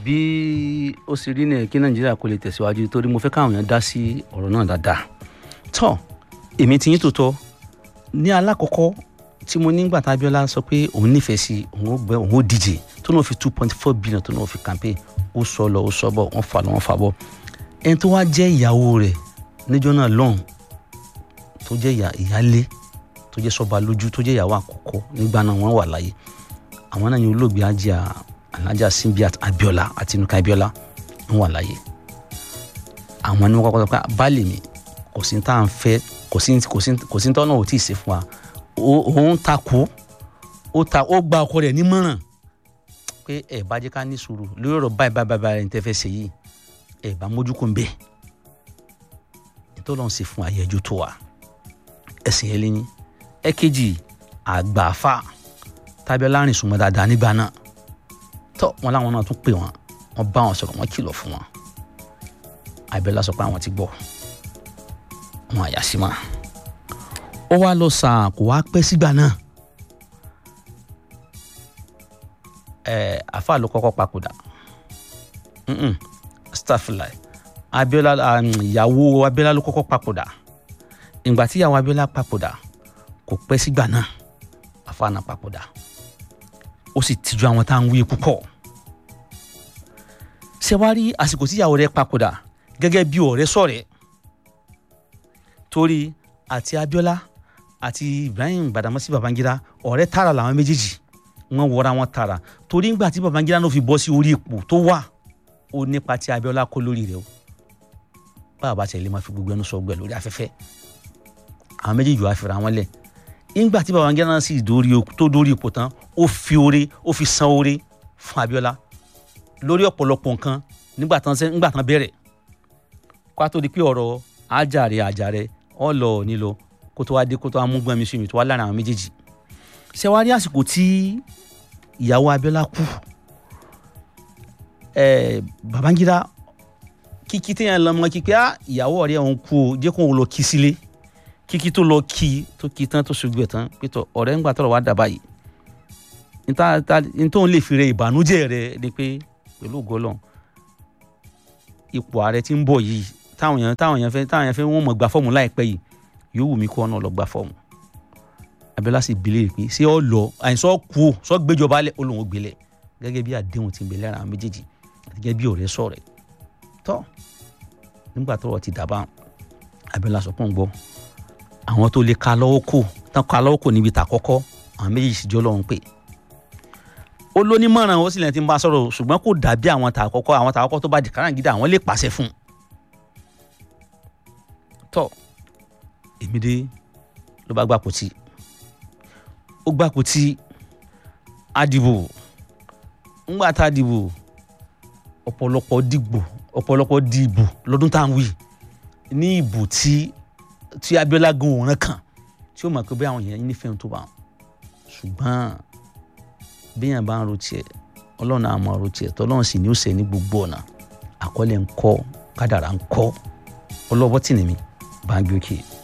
bí ó sì rí ní kí nàìjíríà kò lè tẹ̀síwájú torí mo fẹ́ káwọn èèyàn dá sí ọ̀rọ̀ náà dáadáa tọ́ èmi ti yín tòótọ́ ní alákọ̀ọ́kọ́ tí mo nígbà tá Abíọ́lá sọ pé òun nífẹ̀ẹ́ sí òun ó gbẹ òun ó díje tó náà fi two point four billion tó náà fi campaign ó sọ lọ ó sọ bọ̀ wọ́n fà lọ wọ́n fà bọ̀ ẹni tó wá jẹ́ ìyàwó rẹ̀ níjọ́ náà lọ́hùn tó jẹ́ ìyálé tó jẹ́ sọ́ba lójú tó jẹ́ ìyàwó àkọ́kọ́ nígbà náà wọ́n wà láyé àwọn náà ni olóògbé ajá alájà Simbiat Abíọ́lá àti Nuka Abíọ́lá wọ́n wà láyé àwọn ni wọ́n kọ́kọ́ sọ pé baálé mi kò sí tá à ń fẹ́ kò sí kò sí kò sí tọ́nà ò tí ì ṣe fún wa òun takò ó ta ó gba ọkọ rẹ̀ nímọ̀ràn pé ẹ bá jẹ́ ká ní sùúrù lórí ọ̀rọ̀ báyìí báyìí báyìí ní tẹ́ fẹ́ ṣe yìí ẹ bá mójú kó ń bẹ́ẹ̀ nítorí wọn ṣe fún ayẹyẹjú tó wa ẹsìn yẹn lẹ́yìn ẹ̀kejì àgbààfà tábíọ́lá rìn súnmọ́ dáadáa nígbà náà tọ́ wọn láwọn náà tún pè wọ́n wọ́n bá wọn sọ̀rọ̀ wọ́n kìlọ̀ fún wọn Abíọ́lá sọ pé àwọn ti gbọ́ wọn àyà sí ma ó wá lọ sàn kó wá pẹ́ sígbà náà ẹ àfa ló kọ́kọ́ papòdà staffilai Abíọ́lá ìyàwó Abíọ́lá ló kọ́kọ́ papòdà ìgbà tí ìyàwó Abíọ́lá papòdà kò pẹ́ sígbà náà àfa náà papòdà ó sì tìjú àwọn tá à ń wí púpọ̀ ṣé wàá rí àsìkò tí ìyàwó rẹ̀ papòdà gẹ́gẹ́ bí ọ̀rẹ́ sọ̀rẹ́ torí àti Abíọ́lá àti Ibrahim Badamasi Babangida ọ̀rẹ́ tààrà làwọn méjèèjì wọ́n wọra wọn tààrà torí ńgbà tí Babangida náà fi bọ́ sí orí ipò tó wà ó nípa tí Abíọ́lá kó lórí rẹ̀ o báwa bá tẹ̀lé máa fi gbogbo ẹnu sọ gbẹ lórí afẹ́fẹ́ àwọn méjèèjì wàá fira wọn lẹ̀ ńgbà tí Babangida náà sì tó dórí ipò tán ó fi oore ó fi san oore fún Abíọ́lá lórí ọ̀pọ̀lọpọ̀ nǹkan nígbà tán nígbà tán bẹ̀rẹ̀ kó a tó di pé ọ̀rọ̀ ajáre ajáre ọ̀lọ́ nílò kó tó wá dé kó tó wá mú gbọ́n mi sí mi tó wá lára àwọn méjèèjì ṣé wàá rí àsìkò tí ìyàwó Abíọ́lá kú ẹ Babangida kíkí téèyàn lọ mọ kíkí á ìyàwó ọ̀rẹ́ òun kú o jẹ́ kó òun lọ kí sílé kíkí tó lọ kí tó kí tán tó ṣùgbọ́n ẹ̀ tán pétọ́ ọ̀rẹ́ ń gbà tọ̀rọ̀ wá dàbá yìí nítorí lè fi rẹ ìbànújẹ́ rẹ ni pé pẹ̀lú ògọ́lọ̀ ipò ààrẹ tí ń bọ̀ yìí táwọn èèyàn táwọn èèyàn fẹ́ táwọn èèyàn fẹ́ wọ́n mọ̀ gba fọ́ọ̀mù láìpẹ́ yìí yóò wù mí kó ọ̀nà lọ gba fọ́ọ̀mù Abíọ́lá sì bilé pé ṣé ọ lọ àìsàn kú o sọ gbéjọba lẹ olóhùn gbélé gẹ́gẹ́ bí àdéhùn ti ń bẹ lára àwọn méjèèjì àti gẹ́gẹ́ bí ọ̀rẹ́ sọ̀rẹ́ tọ́ nígbà tọ́rọ̀ ti dàbà Abíọ́lá sọ pọ́n gbọ́ àwọn tó lè ka lọ́wọ́ kò tán ka lọ́wọ́ kò níbi tàkọ́kọ́ àwọn méjèèjì sì jọ lọ́hùn pé ó lónímọ̀ràn ó sì lẹ́yìn tí ń bá sọ̀rọ̀ ṣùgbọ́n kò dàbí àwọn tàkọ́kọ́ àwọn tàkọ́kọ́ tó bá di káràngídà àwọn lè pàṣẹ fún un tọ́ èmi dé ló bá gbapò tí ó gbapò tí a dìbò ńgbà tá a dìbò ọ̀pọ̀lọpọ̀ dìbò ọ̀pọ̀lọpọ̀ dìbò lọ́dún tá à ń wí ní ìbò tí tí Abíọ́lá gan òun kàn tí ó mọ̀ pé bí àwọn èèyàn nífẹ̀ẹ́ tó bá wọn ṣùgbọ́n béèyàn bá ń ro tiẹ̀ ọlọ́run á máa ro tiẹ̀ tọ́lọ́run sì ní ó ṣe ní gbogbo ọ̀nà àkọlé ń kọ́ kádàrá ń kọ́ ọlọ́wọ́ tì ní mi bá ń gbé òkè.